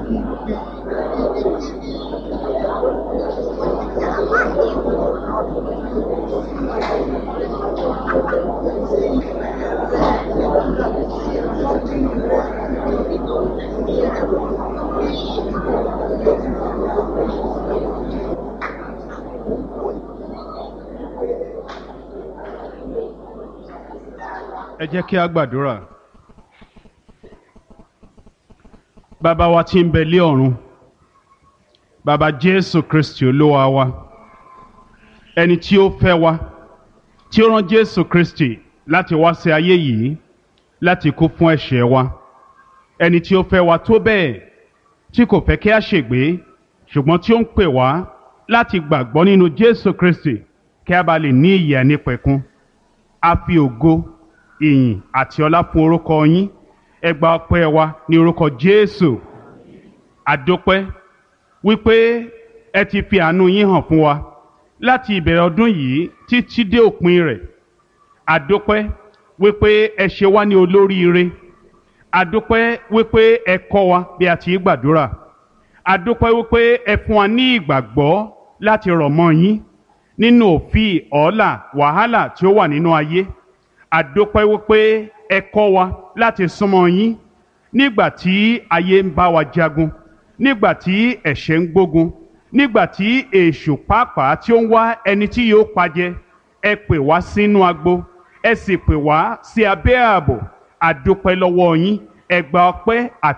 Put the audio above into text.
ẹ jẹ́ kí a gbàdúrà. bàbá wa tí ń bẹ lé ọ̀run bàbá jésù kristi olúwa wa ẹni tí ó fẹ́ wa tí ó rán jésù kristi láti wá sí ayé yìí láti kú fún ẹ̀ṣẹ̀ wa ẹni tí ó fẹ́ wa tó bẹ́ẹ̀ tí kò fẹ́ kí a ṣègbé ṣùgbọ́n tí ó ń pè wá láti gbàgbọ́ nínú jésù kristi kí a bá lè ní ìyè ànípẹ̀kun a fi ògo ìyìn àti ọlá fún orúkọ yín ẹ gba ọpẹ́ wa ní orúkọ jésù àdópẹ́ wípé ẹ ti fi àánú yín hàn fún wa láti ìbẹ̀rẹ̀ ọdún yìí títí dé òpin rẹ̀ àdópẹ́ wípé ẹ ṣe wá ní olóríire àdópẹ́ wípé ẹ kọ́ wa bí a ti gbàdúrà àdópẹ́ wípé ẹ fún wa ní ìgbàgbọ́ láti rọ̀ mọ́ yín nínú òfin ọ̀ọ́là wàhálà tí ó wà nínú ayé àdópẹ́ wípé ẹ kọ́ wa láti súnmọ́ yín nígbà tí ayé ń bá wa jagun nígbà tí ẹ̀ṣẹ̀ ń gbógun nígbà tí èṣù pàápàá tí ó ń wá ẹni tí yóò pajẹ ẹ pè wá sínú agbo ẹ sì pè wá sí abẹ́ ààbò àdópẹ́ lọ́wọ́ yín ẹ gba ọpẹ́ àti